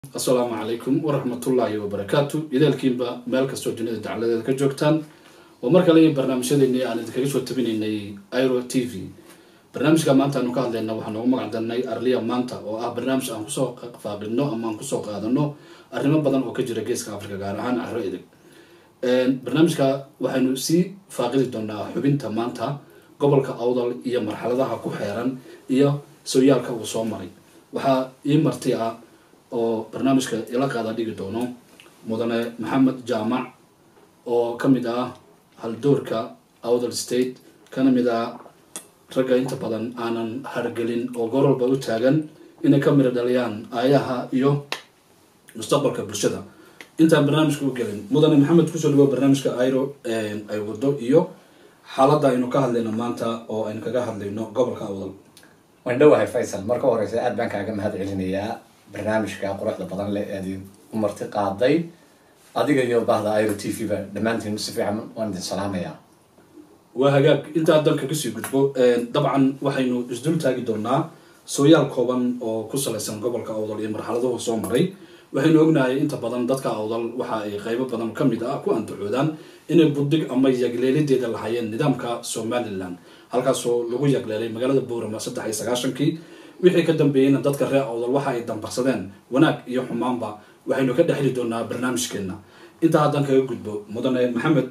assalaamu calaykum waraxmatullaahi wabarakaatu ideelkiinba meel kastoo dunida dacladeeda ka joogtaan oo mar kale barnaamijyadeeni aan idinkaga soo tabinaynay iro t v barnaamijka maanta aanu ka hadlayna waxaa noogu magac darnay arliya maanta oo ah barnaamij aan kusoo faaqidno ama aan kusoo qaadano arrimo badan oo ka jira geeska africa gaar ahaan caro edeg barnaamijka waxaynu sii faaqidi doonaa xubinta maanta gobolka awdal iyo marxaladaha ku xeeran iyo sooyaalka uu soo maray waxaa ii marti ah oo barnaamijka ila qaada dhigi doono mudane maxamed jaamac oo ka mid ah haldoorka awdal state kana mid ah ragga inta badan aanan hargelin oo gorolba u taagan inay ka miro dhaliyaan aayaha iyo mustaqbalka bulshada intaan barnaamijka u gelin mudane maxamed kusoo dhawo barnaamijka iro ay wado iyo xaaladda aynu ka hadlayno maanta oo aynu kaga hadlayno gobolka awdal waan dhowahay faysal marka horeysa aad baan kaaga mahad celinayaa barnaamijka quruxda badan leh eed u marti qaaday adiga iyo bahda iro t v ba dhammaantiin si fiican waan idin salaamayaa waa hagaag intaa dalka kasii gudbo dabcan waxaynu isdul taagi doonaa sooyaal kooban oo ku salaysan gobolka awdal iyo marxaladuhu soo maray waxaynu ognahay inta badan dadka awdal waxa ay qeybo badan kamid ah ku andacoodaan inay buddig ama yagleelideeda lahaayeen nidaamka somalilan halkaasoo lagu yagleelay magaalada boorama saddex iyo sagaashankii wixii ka dambeeyeyna dadka reer awdal waxa ay dambarsadeen wanaag iyo xumaanba waxaynu ka dhexli doonaa barnaamijkeena intaa haddaan kaga gudbo mudane maxamed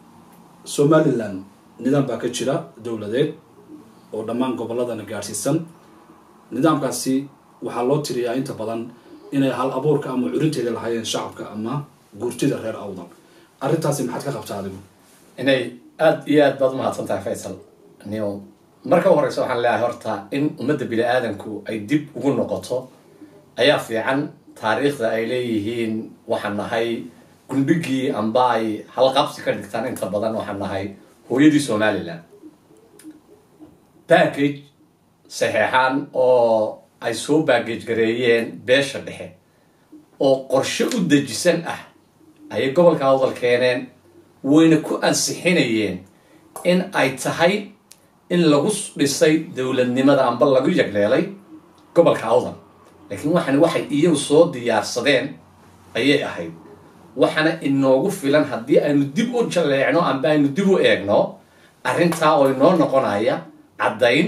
somalilan nidaam baa ka jira dowladeed oo dhammaan goboladana gaadhsiisan nidaamkaasi waxaa loo tiriyaa inta badan inay hal abuurka ama curinteeda lahaayeen shacabka ama guurtida reer awdal arrintaasi maxaad ka qabtaa adigu inay aada iyo aad baad umahadsan tahay faysal nio marka u horeysa waxaan leeyahay horta in ummadda bini aadanku ay dib ugu noqoto ayaa fiican taariikhda ay leeyihiin waxaan nahay gundhigii amba ay halqabsi ka dhigtaan inta badan waxaan nahay hooyadii somalilan baggage saxeexaan oo ay soo baggage gareeyeen beesha dhexe oo qorshe u dejisan ah ayay gobolka awdal keeneen wayna ku ansixinayeen in ay tahay in lagu dhisay dowladnimada amba lagu yagleelay gobolka awdal laakiin waxani waxay iyagu soo diyaarsadeen ayay ahayd waxaana inoogu filan haddii aynu dib u jaleecno amba aynu dib u eegno arrintaa oo inoo noqonaya caddayn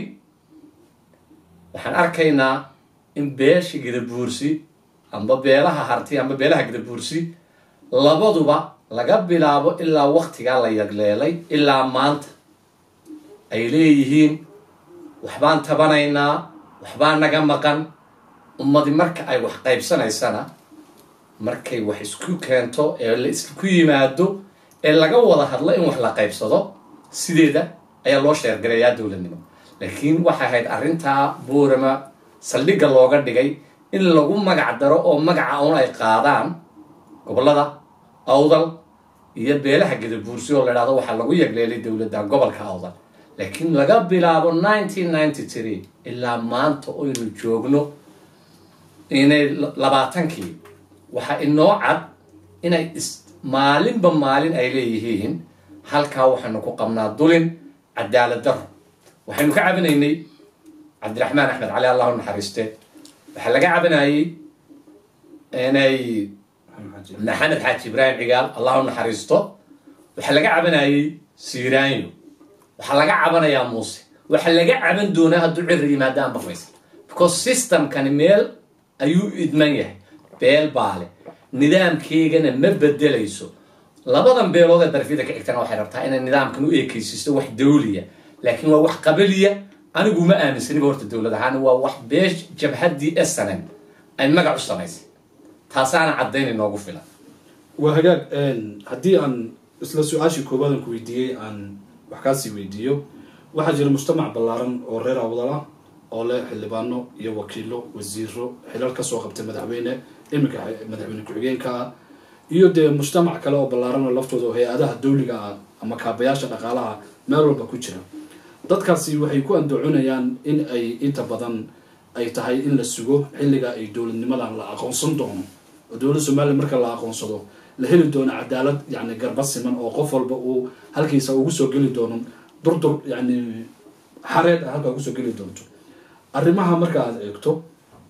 waxaan arkaynaa in beesha gadabuursi amba beelaha harti amba beelaha gadabuursi labaduba laga bilaabo ilaa waktigaa la yagleelay ilaa maanta ay leeyihiin waxbaan tabanaynaa waxbaa naga maqan ummadi marka ay wax qaybsanaysana markay wax isku keento ee la isku yimaado ee laga wada hadlo in wax la qaybsado sideeda ayaa loo sheergalayaa dowladnimo laakiin waxay ahayd arrintaa boorama saldhigga looga dhigay in lagu magac daro oo magaca un ay qaadaan gobollada awdal iyo beelaha gadabuursi oo la dhahdo waxaa lagu yagleelay dowladda gobolka awdal laakiin laga bilaabo nineteen ninety three ilaa maanta oynu joogno inay labaatankii waxaa inoo cad inay is maalinba maalin ay leeyihiin halkaa waxaynu ku qabnaa dulin cadaalad daro waxaynu ka cabinaynay cabdiraxmaan axmed cali allahu naxariiste waxaa laga cabinayay inay maxamed xaaji ibraahim cigaal allahu naxariisto waxaa laga cabanayay siiraanyo waxaa laga cabanayaa muuse waxaa laga caban doonaa hadduu cira yimaadaan bafaysa because systemkani meel ayuu idman yahay beel baale nidaamkeygana ma bedelayso labadan beelood ee darafyada ka xigtana waxay rabtaa inay nidaamkan u eekeysiisto wax dawliya laakiin waa wax qabiliya anigu ma aaminsaniba horta dowlad ahaan waa wax beesh jabhaddii snm ay magac u samaysay taasaana caddayn inoogu filan waa hagaag haddii aan isla su-aashii koowaad aan ku weydiiyey aan wax kaasii weydiiyo waxaa jira mujtamac ballaaran oo reer awdal ah oo leh xildhibaano iyo wakiilo wasiiro xilal kasoo qabtay madaxweyne iminka madaxweyne ku-xigeenka ah iyo dee mujtamac kale oo ballaaran oo laftooda oo hay-adaha dawliga ah ama kaabayaasha dhaqaalaha meel walba ku jira dadkaasi waxay ku andacoonayaan in ay inta badan ay tahay in la sugo xilliga ay dowladnimadan la aqoonsan doono oo dowladda somaliya marka la aqoonsado la heli doono cadaalad yani garba siman oo qof walba uu halkiisa ugu soo geli doono durdur yani xareed ah halkaa ugusoo geli doonto arrimaha marka aad eegto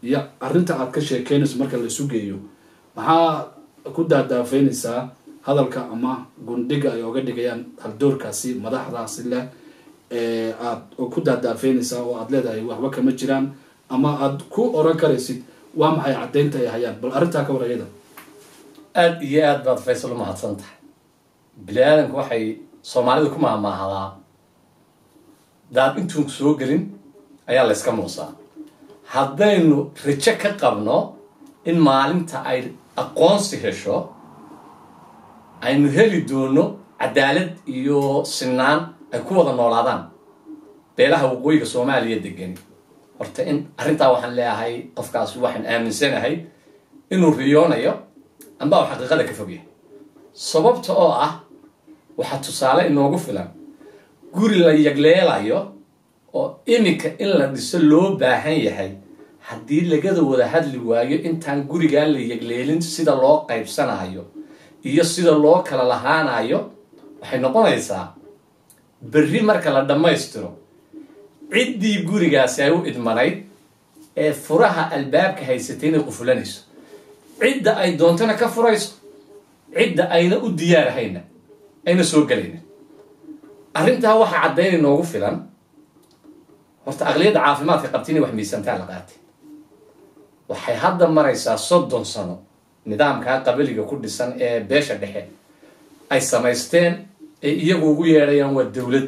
iyo arrinta aad ka sheekeynayso marka la isu geeyo maxaa ku daadaafeynaysaa hadalka ama gundhiga ay oga dhigayaan haldoorkaasi madaxdaasi leh ee aad ku daadaafeynaysaa oo aad leedahay waxba kama jiraan ama aad ku oran karaysid waa maxay caddaynta ay hayaan bal arrintaa ka warayada aada iyo aad baad faysal u mahadsan tahay bini aadamku waxay soomaalida ku mahmaahadaa daad intuun soo gelin ayaa la yska muusaa haddaynu rajo ka qabno in maalinta ay aqoonsi hesho aynu heli doono cadaalad iyo sinaan ay ku wada noolaadaan beelaha waqooyiga soomaaliya degani horta in arrintaa waxaan leeyahay qofkaasi waxaan aaminsanahay inuu riyoonayo amba u xaqiiqada ka fogyahay sababta oo ah waxaa tusaale inoogu filan guri la yagleelayo oo iminka in la dhiso loo baahan yahay haddii lagada wada hadli waayo intaan gurigaa la yagleelin sida loo qaybsanayo iyo sida loo kala lahaanayo waxay noqonaysaa berri marka la dhammaystiro ciddii gurigaasi ay u idmanayd ee furaha albaabka haysatay inay qufulanayso cidda ay doontana ka furayso cidda ayna u diyaarahayna ayna soo gelaynin arrintaa waxaa caddayn inoogu filan horta aqliyadda caafimaadka qabta inay wax miisantaa la qaatay waxay hadda maraysaa soddon sano nidaamkaa qabaliga ku dhisan ee beesha dhexe ay samaysteen ee iyagu ugu yeedhayaan waa dowlad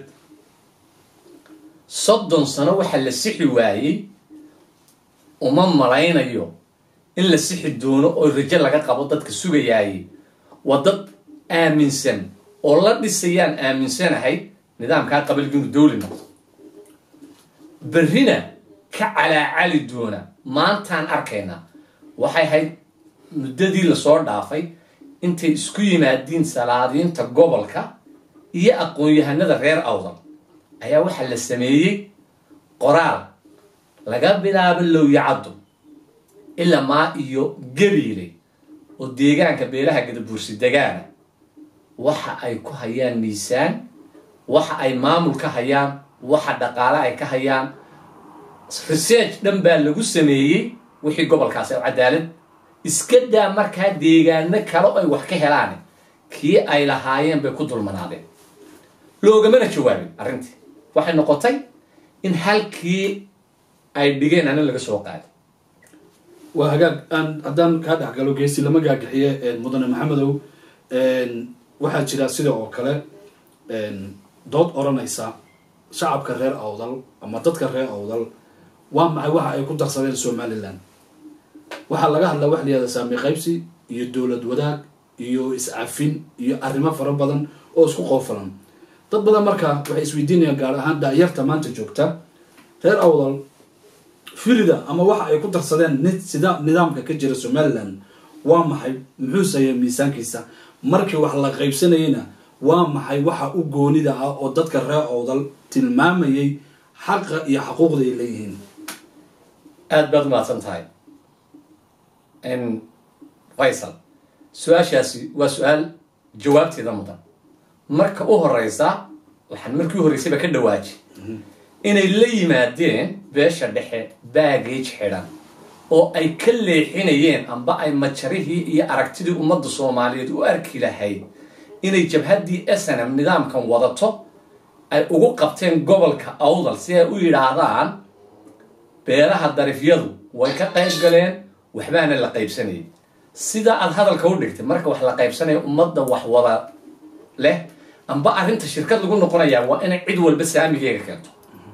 soddon sano waxa la sixi waayey uma malaynayo in la sixi doono oo rajo laga qabo dadka sugayaayey waa dad aaminsan oo la dhisayaan aaminsanahay nidaamkaa qabaligi inuu dowli noqdo berrina ka calaacali doona maantaan arkaynaa waxay ahayd muddadii lasoo dhaafay intay isku yimaadiin salaadiinta gobolka iyo aqoon-yahanada reer awdal ayaa waxaa la sameeyey qoraal laga bilaabo lowyacaddo ilaa maa iyo gabiile oo deegaanka beelaha gadabuursi degaana waxa ay ku hayaan miisaan waxa ay maamul ka hayaan waxa dhaqaale ay ka hayaan research dhan baa lagu sameeyey wixii gobolkaasi cadaalad iska daa markaa deegaano kale ay wax ka helaan kii ay lahaayeen bay ku dulmanaadeen loogamana jawaabin arrintii waxay noqotay in halkii ay dhigeen anin laga soo qaaday waa hagaag aan haddaan kaa dhexgalo geesi lama gaagixiye mudane maxamedow waxaa jira sida oo kale dood odhanaysa shacabka reer awdal ama dadka reer awdal waa maxay waxa ay ku darsadeen somalilan waxaa laga hadlaa waxa la yihahda saami qaybsi iyo dowlad wadaag iyo iscafin iyo arrimo fara badan oo isku qoofalan dad badan marka waxay isweydiinayaan gaar ahaan daayarta maanta joogta reer awdal firida ama waxa ay ku darsadeen ni sida nidaamka ka jira somalilan waa maxay muxuu sayaa miisaankiisa markii wax la qaybsanayeyna waa maxay waxa u goonida ah oo dadka reer awdal tilmaamayay xaqa iyo xaquuqda ay leeyihiin aada baad umahadsan tahay faysal su-aashaasi waa su-aal jawaabteeda mudan marka u horeysa waxaan markii u horreysayba ka dhawaaji inay la yimaadeen beesha dhexe baagage xidhan oo ay ka leexinayeen amba ay majarihii iyo aragtidii ummadda soomaaliyeed u arki lahayd inay jabhaddii snm nidaamkan wadato ay ugu qabteen gobolka awdal si ay u yidhaahdaan beelaha darifyadu way ka qayb galeen waxbaana la qaybsanayay sida aad hadalka u dhigtay marka wax la qaybsanaya ummadda wax wada leh amba arrinta shirkad lagu noqonayaa waa inay cid walba saamigeega keento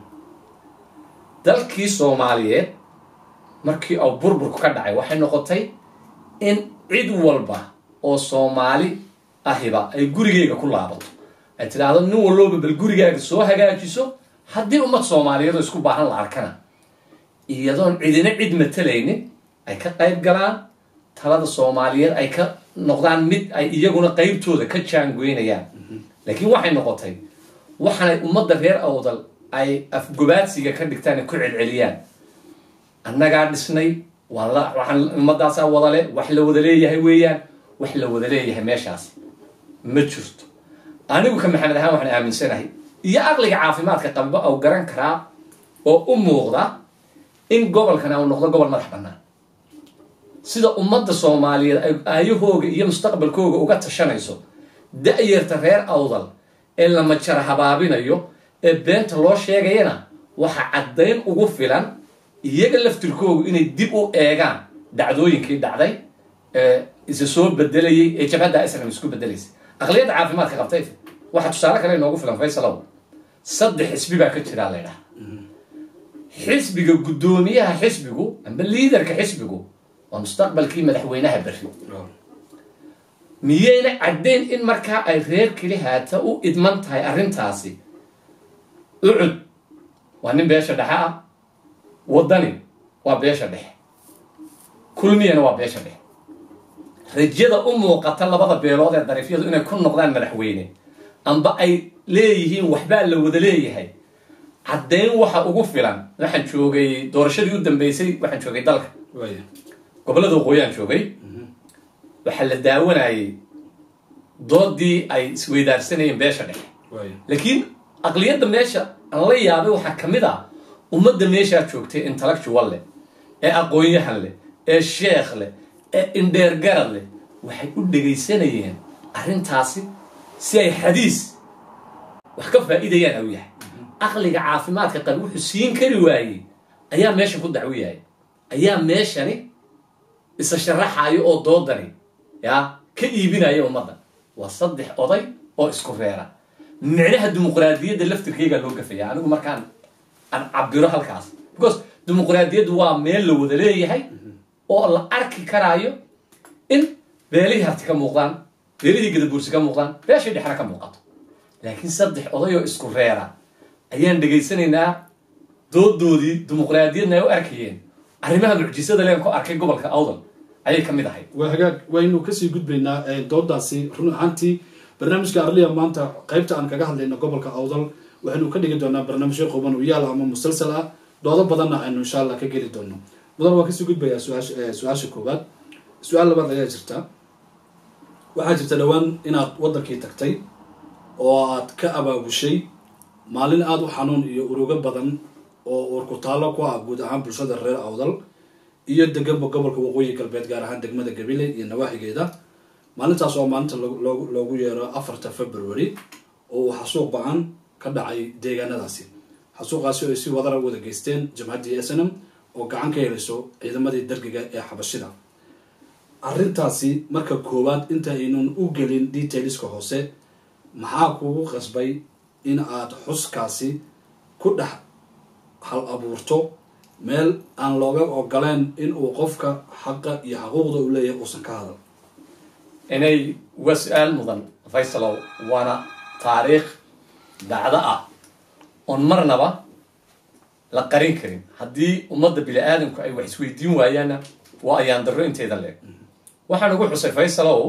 dalkii soomaaliyeed markii uu burburku ka dhacay waxay noqotay in cid walba oo soomaali ahiba ay gurigeyga ku laabato ay tidhaahdo nin walloba bal gurigaaga soo hagaajiso haddii ummad soomaaliyeedoo isku baahan la arkana iyadoon cidina cid matalaynin ay ka qayb galaan talada soomaaliyeed ay ka noqdaan mid ay iyaguna qaybtooda ka jaangoynayaan laakiin waxay noqotay waxaanay ummadda reer awdal ay afgobaadsiga ka dhigtaan ay ku celceliyaan annagaa dhisnay waan la waxaan ummadaasaa wadale wax la wada leeyahay weeyaan wax la wada leeyahay meeshaas ma jirto anigu ka maxamed ahaan waxaan aaminsanahay iyo aqliga caafimaadka qaba ou garan karaa oo u muuqda in gobolkani uu noqdo gobol madax bannaan sida ummadda soomaaliyeed ay aayahooga iyo mustaqbalkooga uga tashanayso da-yarta reer awdal ee la majara habaabinayo ee beenta loo sheegayana waxa caddayn ugu filan iyaga laftirkoogu inay dib u eegaan dhacdooyinkii dhacday ee isa soo bedelayay ee jabhadda islam isku bedelaysay aqliyadda caafimaadka qabtay waxaa tusaale kale inoogu filan faysalow saddex xisbi baa ka jiraa laydhaha xisbiga guddoomiyaha xisbigu amba liidarka xisbigu waa mustaqbalkii madaxweynaha berri miyayna caddayn in markaa ay reer keli haata u idman tahay arrintaasi ucud waa nin beesha dhexe ah waddani waa beesha dhexe kulmiyana waa beesha dhexe rajada u muuqata labada beelood ee dariifyadu inay ku noqdaan madaxweyne amba ay leeyihiin waxbaa la wada leeyahay caddayn waxa ugu filan waxaan joogay doorashadii u dambeysay waxaan joogay dalka waaya gobollada waqooyaan joogay waxaa la daawanayay doodii ay isweydaarsanayeen beesha dhexe waaya laakiin aqliyadda meesha aan la yaabay waxaa ka mid ah ummadda meeshaa joogtay intellectual leh ee aqoon-yahan leh ee sheekh leh ee indheergarad leh waxay u dhegaysanayeen arrintaasi si ay xadiis wax ka faa'iidayaan au yahay aqliga caafimaadka qab wuxuu siin kari waayey ayaa meesha ku dacwo yahay ayaa meeshani isa sharaxayo oo doodani yaa ka iibinaya ummadda waa saddex oday oo isku reera micnaha dimuqraadiyadda laftirkaygaa loo gafaya anigu markaan aan cabiro halkaas because dimuqraadiyaddu waa meel la wada leeyahay oo la arki karaayo in beelihii harti ka muuqdaan beelihii gadabuursi ka muuqdaan beeshii dhexna ka muuqato laakiin saddex oday oo isku reera ayaan dhegaysanaynaa doodoodii dimuqraadiyadna ay u arkayeen arrimaha mucjisada leen ku arkay gobolka awdal ayay ka mid ahayd waa hagaag waynu kasii gudbaynaa ee doodaasi run ahaantii barnaamijka arliya maanta qaybta aan kaga hadlayno gobolka awdal waxaynu ka dhigi doonaa barnaamijyo quban u yaal ama musalsal ah doodo badanna aynu insha allah ka geli doono mudan waa kasii gudbayaa su-aasha eh, su-aasha koowaad su-aal labaad ayaa jirta waxaa jirta dhowaan inaad wadankii tagtay oo aad ka abaabushay maalin aada u xanuun iyo urugo badan oo urkutaallo ku ah guud ahaan bulshada reer awdal iyo deganba gobolka waqooyi galbeed gaar ahaan degmada gabile iyo nawaaxigeeda maalintaas oo maalinta loogu- loogu loogu yeero afarta february oo uu xasuuq ba-an ka dhacay deegaanadaasi xasuuqaasi oo ay si wadara wada geysteen jamhaddii snm oo gacan ka helayso ciidamadii dargiga ee xabashida arrintaasi marka koowaad inta aynun u gelin detailska hoose maxaa kugu qasbay in aad xuskaasi ku dhex hal abuurto meel aan looga ogoleen in uu qofka xaqa iyo xaquuqda uu leeyahay uusan ka hadal inay waa su-aal mudan faysalow waana taariikh dacdo ah oon marnaba la qarin karin haddii ummadda bini aadamku ay wax isweydiin waayaanna waa ayaan darro inteeda leeg waxaan ugu xusay faysalow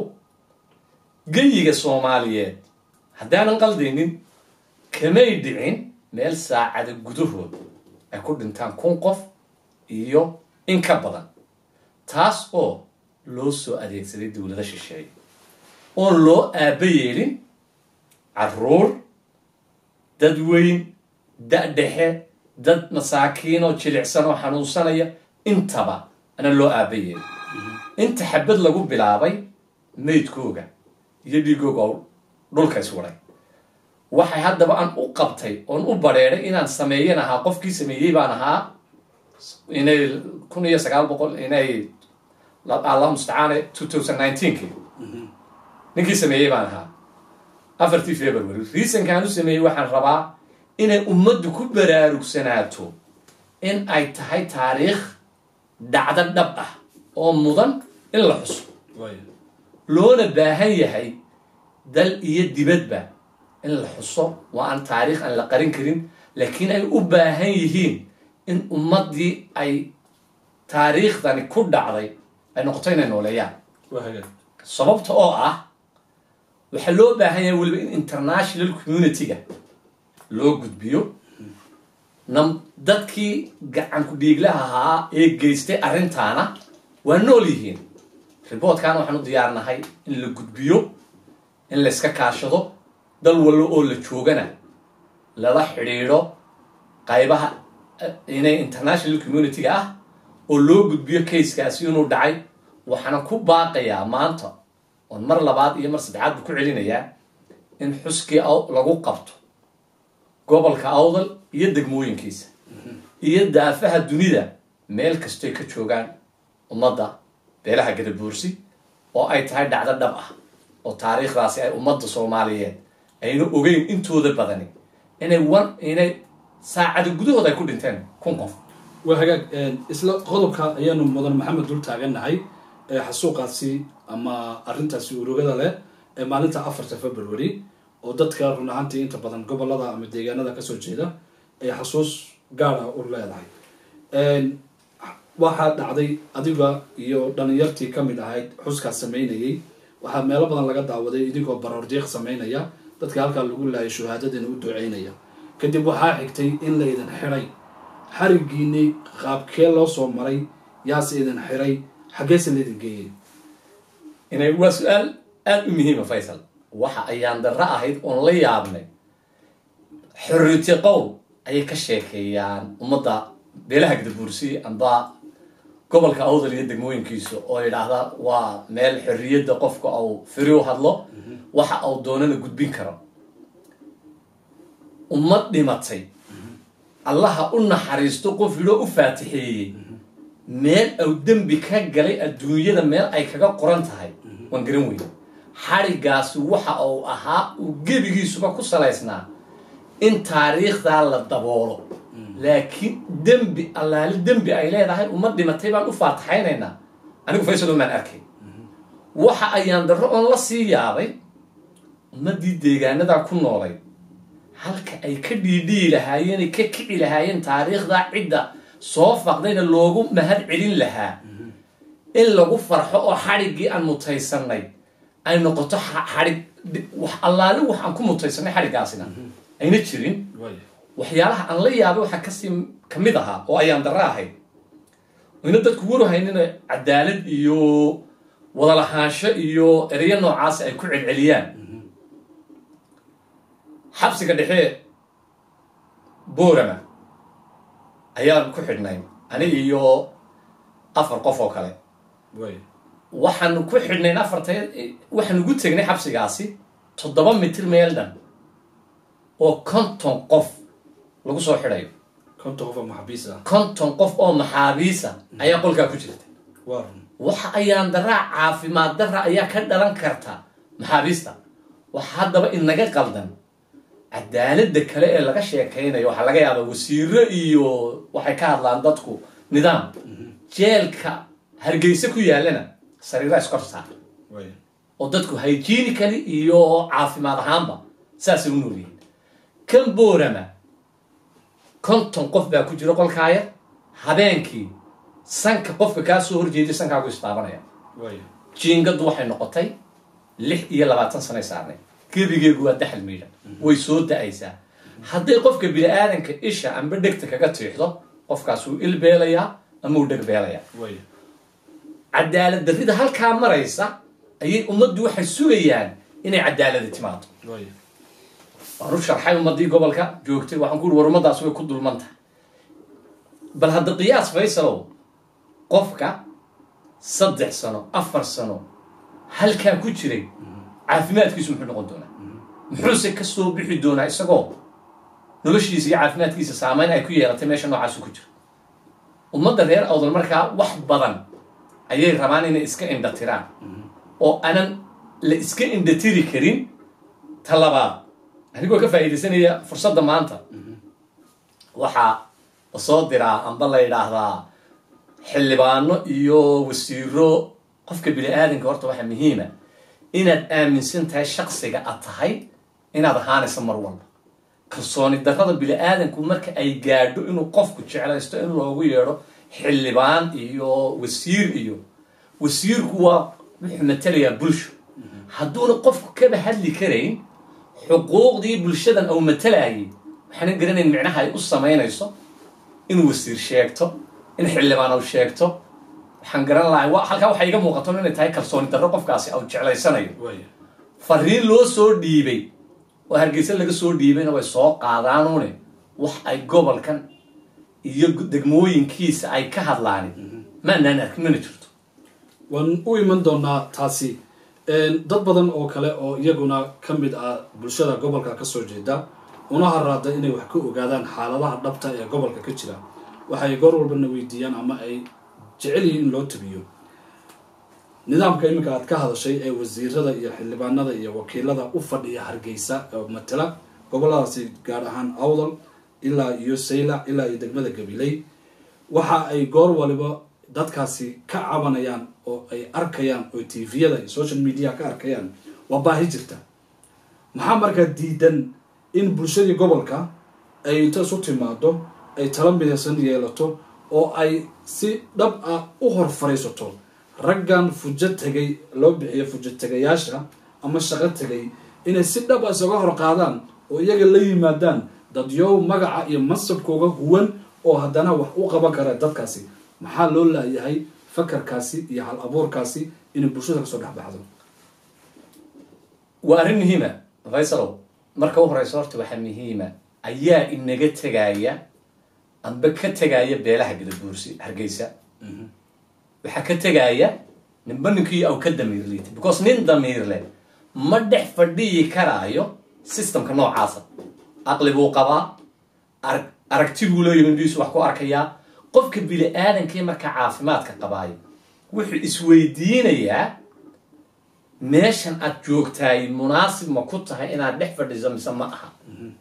geyiga soomaaliyeed haddaanan qaldaynin kamay dhicin meel saacada gudahood ay ku dhintaan kun qof iyo in ka badan taas oo loo soo adeegsaday dowlado shisheeye oon loo aaba yeelin caruur dad weyn da' dhexe dad masaakiin oo jilicsan oo xanuunsanaya intaba ana loo aaba yeelin inta xabad lagu bilaabay maydkooga iyo dhiigooga oo dhulka iswaday waxay haddaba aan u qabtay oon u badheeday inaan sameeyan ahaa qofkii sameeyey baan ahaa inay kun iyo sagaal boqol inay allah mustacaan two thousand nineteenki ninkii sameeyey baan ahaa afartii february reasonkaan u sameeyey waxaan rabaa inay ummaddu ku baraarugsanaato in ay tahay taariikh dhacdo dhab ah oo mudan in la xuso loona baahan yahay dal iyo dibadba in la xuso waa aan taariikh aan la qarin karin laakiin ay u baahan yihiin in ummaddii ay taariikhdani ku dhacday ay noqoto inay nooleeyaan sababta oo ah waxaa loo baahan yahay weliba in international community-ga loo gudbiyo nam dadkii gacanku dhiiglaha ahaa ee geystay arrintaana waa nool yihiin riboodkaana waxaan u diyaarnahay in la gudbiyo in layska kaashado dal wallo oo la joogana lala xidhiidho qaybaha inay international community-ga ah oo loo gudbiyo kayskaasi inuu dhacay waxaana ku baaqayaa maanta oon mar labaad iyo mar saddexaad bu ku celinayaa in xuskii lagu qabto gobolka awdal iyo degmooyinkiisa iyo daafaha dunida meel kastoy ka joogaan ummadda beelaha gadabuursi oo ay tahay dhacdo dhab ah oo taariikhdaasi ay ummadda soomaaliyeed ayna ogeyn intooda badani inay wan inay saacada gudahood ay ku dhinteen kun qof waa hagaag isla qodobka ayaanu mudan maxamed dul taagannahay ee xasuuqaasi ama arrintaasi urugada leh ee maalinta afarta february oo dadka run ahaantii inta badan gobolada ama deegaanada kasoo jeeda ay xasuus gaara u leedahay waxaa dhacday adiga iyo dhalinyartii kamid ahayd xuskaas sameynayay waxaa meelo badan laga daawaday idinkoo baroordiiq sameynaya dadka halkaa lagu laayay shuhaadadina u duceynaya kadib waxaa xigtay in la idin xiday xarigiinii qaabkee loo soo maray yaase idin xiray xaggeese la idin geeyey inay waa su-aal aada u muhiima faysal waxa ayaan darro ahayd oon la yaabnay xorriyati qowl ayay ka sheekeeyaan ummadda beelaha gadabuursi amba gobolka awdal iyo degmooyinkiisa oo yidhaahda waa meel xorriyadda qofka uu firi u hadlo waxa uu doonana gudbin karo ummad dhimatay allaha u naxariisto qof yidhoo u faatixeeyey meel au dembi ka galay adduunyada meel ay kaga qoran tahay waan garan weyne xadhigaasi waxa uu ahaa uu gebigiisuba ku salaysnaa in taariikhdaa la daboolo laakiin dembi allaali dembi ay leedahay ummad dhimatay baan u faataxaynaynaa anigu faysalo maan arkay waxa ayaan darro oon la sii yaabay ummaddii deegaanadaa ku noolay halka ay ka dhiidhiyi lahaayeen ka kici lahaayeen taariikhdaa cidda soo faqdayna loogu mahad celin lahaa in lagu farxo oo xadhiggii aan mutaysanay ay noqoto xadhig wax allaali wax aan ku mutaysanay xadhiggaasina ayna jirin waxyaalaha aan la yaabay waxaa kasii kamid ahaa oo ayaan darro ahayd ayna dadku waruhaynina cadaalad iyo wadalahaansho iyo ereyo noocaasi ay ku celceliyaan xabsiga dhexe boorama ayaan ku xidhnay aniga iyo afar qof oo kale waxaanu ku xidhnayn afarta waxaanu ugu tegnay xabsigaasi toddoba mitir meel dhan oo konton qof lagu soo xidhayo konton qof oo maxaabiis ah konton qof oo maxaabiisa ayaa qolkaa ku jirta waa run waxa ayaan daraa caafimaad dara ayaa ka dhalan karta maxaabiista waxa haddaba inaga qaldan cadaaladda kale ee laga sheekaynayo waxaa laga yaabaa wasiiro iyo waxay ka hadlaan dadku nidaam jeelka hargeysa ku yaalana sariira iskor saar oo dadku hygienically iyo caafimaad ahaanba saasay u noolyihiin kan boorama konton qof baa ku jira qolkaaya habeenkii sanka qofka kaa soo horjeeday sankaagu istaabanaya jiingadu waxay noqotay lix iyo labaatan sanay saarnay gebigeegu waa daxal miidhan way soo da-aysaa hadday qofka bini aadanka isha amba dhegta kaga tiixdo qofkaas wuu ilbeelayaa ama uu dhegbeelayaa cadaalad darrida halkaa maraysa ayay ummaddu waxay sugayaan inay cadaaladi timaado waan u sharxay ummadii gobolka joogtay waxaan ku uri war ummadaas way ku dulman tahay bal hadda qiyaas faysalow qofka saddex sano afar sano halkaa ku jiray caafimaadkiisu muxuu noqon doonaa muxuuse ka soo bixi doonaa isagoo noloshiisa iyo caafimaadkiisa saameyn ay ku yeelatay meesha noocaasu ku jiro ummadda reer awdal markaa wax badan ayay rabaan inay iska indhatiraan oo aanan la iska indhatiri karin ta labaad anigoo ka faa'iidaysanaya fursadda maanta waxaa la soo diraa amba la yidhaahdaa xildhibaano iyo wasiiro qofka bini aadanka horta waxaa muhiima inaad aaminsan tahay shaksiga aad tahay inaad ahaanayso mar walba kalsooni darrada bini aadanku marka ay gaadho inuu qofku jeclaysto in loogu yeedho xildhibaan iyo wasiir iyo wasiirku waa wuxuu matelayaa bulsho hadduuna qofku kaba hadli karayn xuquuqdii bulshadan au matalayay waxaana garanayn micnaha ay u samaynayso inuu wasiir sheegto in xildhibaan au sheegto waxaan garan lahay halkaa waxay iga muuqato inay tahay kalsooni darro qofkaasi au jeclaysanayo fariin loo soo dhiibay oo hargeysa laga soo dhiibayna way soo qaadaanuune wax ay gobolkan iyo degmooyinkiisa ay ka hadlaan maanaan arkin mana jirto waan u iman doonaa taasi dad badan oo kale oo iyaguna ka mid ah bulshada gobolka kasoo jeeda una haraada inay wax ka ogaadaan xaaladaha dhabta ee gobolka ka jira waxay goor walbana weydiiyaan ama ay jecel yihiin in loo tabiyo nidaamka iminka aad ka hadashay ee wasiirada iyo xildhibaanada iyo wakiilada u fadhiya hargeysa oo matala goboladaasi gaar ahaan awdal ilaa iyo saylac ilaa iyo degmada gabiley waxa ay goor waliba dadkaasi ka cabanayaan oo ay arkayaan oo tviyada iyo social media ka arkayaan waa baahi jirta maxaa markaa diidan in bulshadii gobolka ay inta isu timaado ay tala midaysan yeelato oo ay si dhab ah u hor fariisato raggan fujo tegay loo bixiyo fujo tegayaasha ama shaqo tegay inay si dhab ah isaga hor qaadaan oo iyaga la yimaadaan dadyow magaca iyo mansabkooga huwan oo haddana wax u qaban kara dadkaasi maxaa loo laayahay fakarkaasi iyo hal abuurkaasi inay bulshada kasoo dhexbaxdo waa arrin muhiima faysalow marka u horeysa horta waxaa muhiima ayaa inaga tegaya amba ka tegaya beelaha gadabuursi hargeysa waxaa ka tegaya ninba ninkii aw ka damiir liita because nin damiir leh ma dhex fadhiyi karaayo systemka noocaasa aqli buu qabaa arag aragti buu leeyahy indhiisu wax ku arkayaa qofka bini aadankii markaa caafimaadka qabaayo wuxuu isweydiinayaa meeshan aad joogtaay munaasib ma ku tahay inaad dhex fadhiso mise ma aha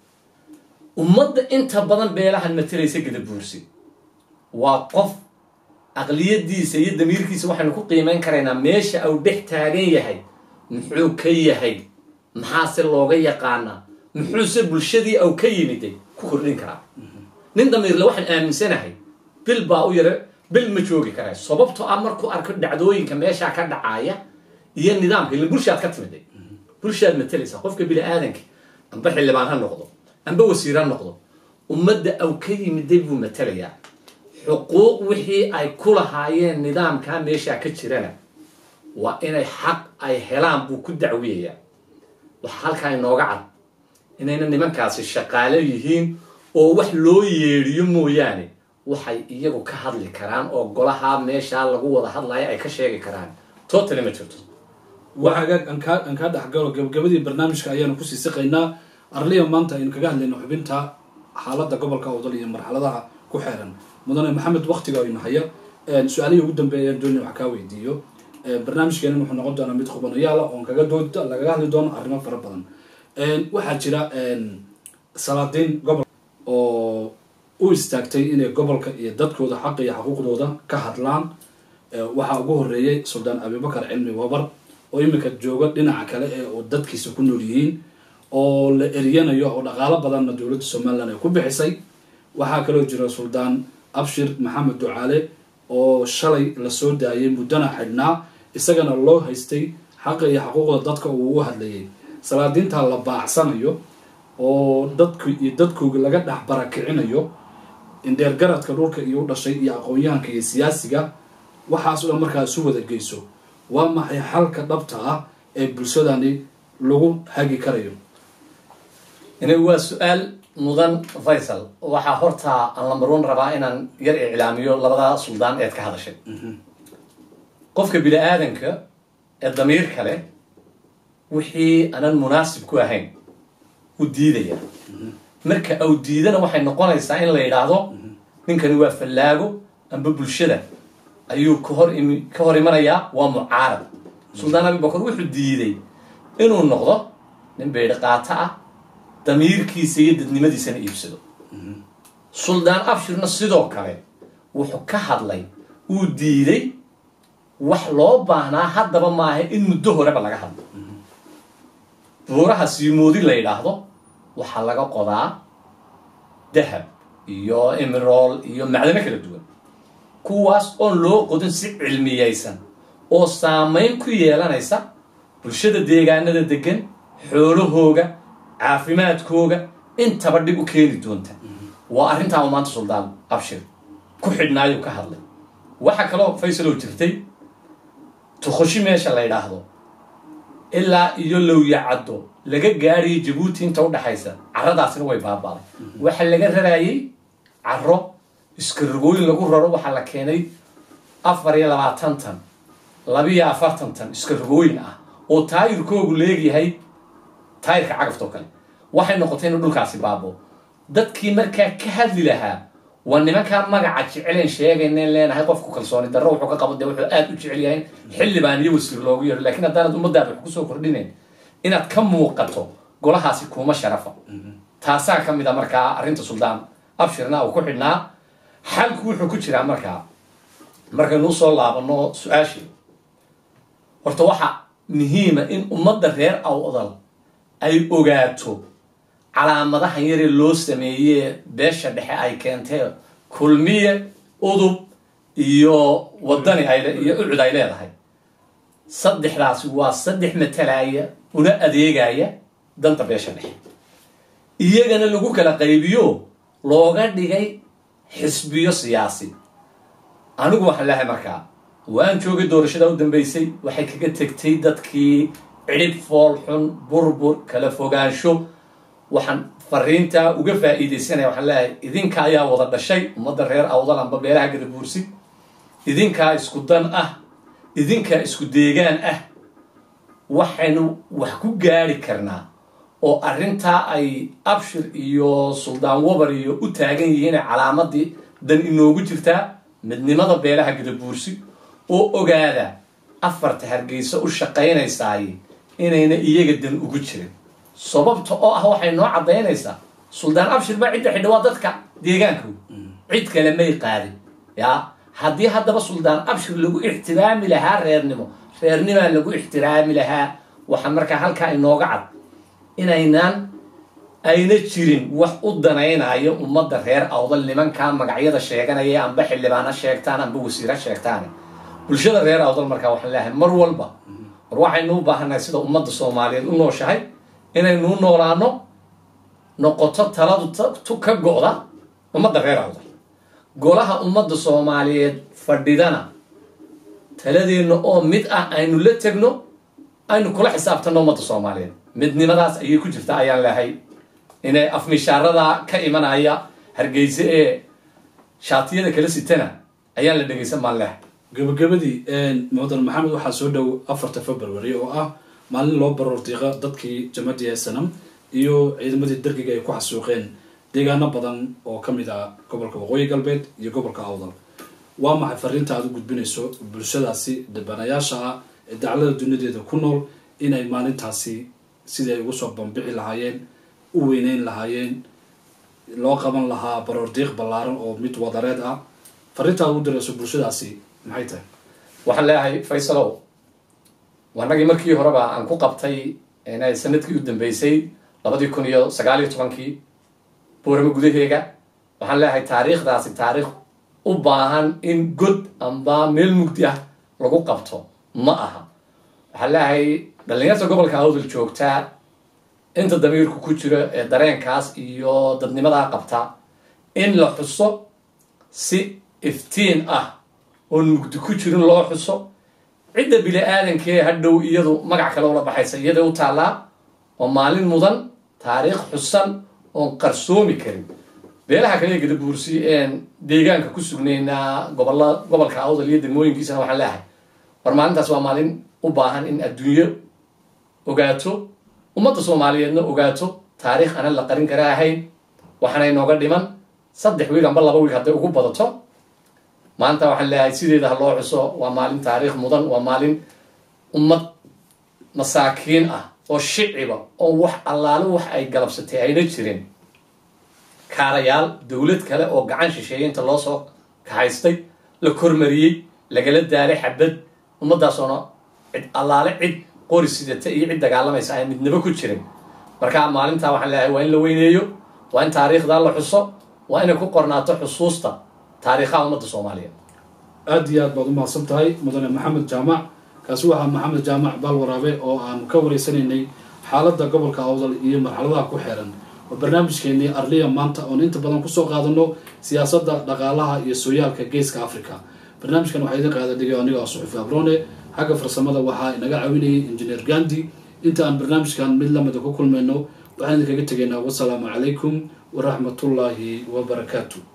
ummadda inta badan beelahan matalaysa gadabuursi waa qof aqliyadiisa iyo damiirkiisa waxaynu ku qiimeyn karaynaa meesha au dhex taagan yahay muxuu ka yahay maxaase looga yaqaanaa muxuuse bulshadii au ka yimiday ku kordhin karaa nin damiirle waxaan aaminsanahay bil baa u yara bil ma joogi karaa sababtoo ah markuu arko dhacdooyinka meeshaa ka dhacaaya iyo nidaamka ila bulshaad ka timiday bulshaad matalaysaa qofka bini aadanka amba xildhibaan ha noqdo amba wasiir ha noqdo ummadda au ka yimiday buu matalayaa xuquuq wixii ay ku lahaayeen nidaamkaa meeshaa ka jirana waa inay xaq ay helaan buu ku dacwiyayaa waxaa halkaa inooga cad inayna nimankaasi shaqaalo yihiin oo wax loo yeedhiyo mooyaane waxay iyagu ka hadli karaan oo golaha meeshaa lagu wada hadlayo ay ka sheegi karaan totally ma jirto waxaagaag aan kaa aan kaa dhexgalo gabagabadii barnaamijka ayaanu kusii siqaynaa arliya maanta aynu kaga hadlayno xubinta xaaladda gobolka awdal iyo marxaladaha ku xeeran mudane maxamed waktiga aynu haya su-aalihii ugu dambeeya dooni wax kaa weydiiyo barnaamijkeena wuxuu noqon doonaa mid khubanayaala oon kaga dood lagaga hadli doono arrimo fara badan waxaa jira salaadiin gobol oo u istaagtay inay gobolka iyo dadkooda xaqa iyo xaquuqdooda ka hadlaan waxaa ugu horeeyay suldaan abibakar cilmi wabar oo iminka jooga dhinaca kale ee oo dadkiisa ku nool yihiin oo la eryanayo oo dhaqaalo badanna dowladda somalilan ay ku bixisay waxaa kaloo jira suldaan abshir maxamed ducaale oo shalay lasoo daayay muddana xidhnaa isagana loo haystay xaqa iyo xaquuqda dadka uu u hadlayay salaadiinta la baacsanayo oo dadku iyo dadkooga laga dhex barakicinayo indheergaradka dhulka iyo u dhashay iyo aqoon-yahanka iyo siyaasiga waxaas oo markaa isu wada geyso waa maxay xalka dhabta ah ee bulshadani lagu hagi karayo ina waa su-aal mudan faysal waxaa hortaa aan lambarwan rabaa inaan yar iclaamiyo labada suldaan eed ka hadashay qofka bini aadanka ee damiir kale wixii aanan munaasib ku ahayn u diidaya marka au diidana waxay noqonaysaa in la yidhaahdo ninkani waa fallaago amba bulshada ayuu kahor imi ka hor imanayaa waa mucaarad suldaan abibakar wuxuu diiday inuu noqdo nin beydhi qaato ah damiirkiisa iyo dadnimadiisana iibsado suldaan abshirna sidoo kale wuxuu ka hadlay uu diiday wax loo baahnaa haddaba maaha in muddo horeba laga hadlo buuraha siimoodi la yidhaahdo waxaa laga qodaa dahab iyo emerol iyo macdano kala duwan kuwaas oon loo qodin si cilmiyaysan oo saamayn ku yeelanaysa bulshada deegaanada degan xoolahooga caafimaadkooga intaba dhib u keeni doonta waa arrintaa u maanta suldaan abshir ku xidhnaayuu ka hadlay waxaa kaloo faysaloo jirtay tukhoshi meesha la yidhaahdo ilaa iyo lowyacaddo laga gaadhayo jabuuti inta udhaxaysa carradaasina way baabaaday waxa laga raraayay carro iskarogooyin lagu raro waxaa la keenay afar iyo labaatan tan labiyo afartan tan iskarogooyin ah oo taayirkoogu leegyahay taayirka cagafta oo kale waxay noqotay inuu dhulkaasi baabo dadkii markaa ka hadli lahaa waa nimankaa magaca jecelen sheegayneen leenahay qofku kalsooni darro wuxuu ka qabo dee wuxuu aad u jecel yahay xildhibaan iyo wasiir loogu yeero laakiin haddaanad ummadaada wax kusoo kordhinayn inaad ka muuqato golahaasi kuuma sharafa taasaa ka mid a markaa arrinta suldaan abshirna uu ku xidhnaa xalku wuxuu ku jiraa markaa markaynuu soo laabano su-aashii horta waxaa muhiima in ummadda reer awdal ay ogaato calaamadahan yaree loo sameeyee beesha dhexe ay keentee kulmiye udub iyo wadani ay iyo ucud ay leedahay saddexdaasi waa saddex matalaya una adeegaya danta beesha dhexe iyagana lagu kala qaybiyo looga dhigay xisbiyo siyaasi anigu waxaan leehay markaa waan joogay doorashada u dambeysay waxay kaga tegtay dadkii cidhib fool xun burbur kala fogaansho waxaan fariintaa uga faa'iidaysanaya waxaan leeyahay idinka ayaa wada dhashay ummadda reer awdal amba beelaha gadabuursi idinkaa isku dan ah idinkaa isku deegaan ah waxaynu wax ku gaari karnaa oo arrintaa ay abshir iyo suldaan wabar iyo u taagan yihiin calaamadii dan inoogu jirtaa midnimada beelaha gadabuursi oo ogaada afarta hargeysa u shaqaynaysaay inayna iyaga dan ugu jirin sababta oo ah waxay noo caddaynaysaa suldaan abshir baa cidda xidha waa dadka deegaanka cid kale may qaadin ya haddii haddaba suldaan abshir lagu ixtiraami lahaa reernimo reernimaa lagu ixtiraami lahaa waxaa markaa halkaa inooga cad inaynaan ayna jirin wax u danaynayo ummadda reer awdal nimankaa magacyada sheeganaya amba xildhibaana sheegtaan amba wasiira sheegtaan bulshada reer awdal markaa waxaan leeyahay mar walba war waxaynu u baahannahay sida ummadda soomaaliyeed u nooshahay inaynuu noolaano noqoto taladu tu ka go'da ummadda reer awdal golaha ummadda soomaaliyeed fadhidana taladeenna oo mid ah aynu la tegno aynu kula xisaabtanno ummadda soomaaliyeed midnimadaas ayay ku jirta ayaan lehay inay afmishaarada ka imanaya hargeyse ee shaatiyada kala sitana ayaan la dhegaysan maan lehay gabagabadii mudan maxamed waxaa soo dhow afarta february oo ah maalin loo baroor diiqa dadkii jamadiya sanam iyo ciidamadii dargiga ay ku xasuuqeen deegaano badan oo ka mid ah gobolka waqooyi galbeed iyo gobolka awdal waa maxay fariinta aad u gudbinayso bulshadaasi dhibanayaasha ah ee daclada duniyadeeda ku nool inay maalintaasi sidii ay ugu soo bambixi lahaayeen u weyneyn lahaayeen loo qaban lahaa baroor diiq ballaaran oo mid wadareed ah fariinta aad ugu dirayso bulshadaasi maxay tahay waxaan leeyahay faysalow wanagii markii horeba aan ku qabtay sanadkii u dambeysay labadii kun iyo sagaal iyo tobankii booramo gudaheega waxaan leeyahay taariikhdaasi taariikh u baahan in god amba meel mugdi ah lagu qabto ma aha waxaan leeyahay dhallinyarta gobolka awdal joogtaa inta damiirku ku jiro ee dareenkaas iyo dadnimadaa qabta in la xuso si iftiin ah oon mugdi ku jirin loo xuso cidda bini aadankee hadhow iyadu magac kale ula baxaysa iyaday u taallaa oo maalin mudan taariikh xusan oon qarsoomi karin beelaha kale ee gadabuursi een deegaanka ku sugnaynaa gobolla gobolka awdal iyo degmooyinkiisana waxaan leeyahay war maalintaas waa maalin u baahan in adduunyo ogaato ummadda soomaaliyeedna ogaato taariikh aanan la qarin kara ahayn waxaana inooga dhiman saddex wiig amba laba wiig hadday ugu badato maanta waxaan leeyahay sideeda ha loo xuso waa maalin taariikh mudan waa maalin ummad masaakiin ah oo shiciba oo wax allaale wax ay galabsatay ayna jirin kaarayaal dowlad kale oo gacan shisheeye inta loo soo kahaystay la kormariyey lagala daalay xabad ummadaasoona cid allaale cid qori sidata iyo cid dagaalamaysa aan midnaba ku jirin marka maalintaa waxaan leeyahay waa in la weyneeyo waa in taariikhdaa la xuso waa inay ku qornaato xusuusta taariikhaha ummadda soomaaliyeed aada iyo aad baad u mahadsan tahay mudane maxamed jaamac kaasi waxaa maxamed jaamac baalwaraabe oo aanu ka wareysanaynay xaaladda gobolka awdal iyo marxaladaha ku xeeran oo barnaamijkeenii arliya maanta oon inta badan kusoo qaadano siyaasadda dhaqaalaha iyo sooyaalka geeska africa barnaamijkan waxaa idin qaada dhigay aniga suxufi abrone xagga farsamada waxaa inaga caawinayay injineer gandi inta aan barnaamijkan mid lamida ku kulmayno waxaan idinkaga tegaynaa wasalaamu calaykum waraxmatullaahi wabarakaatu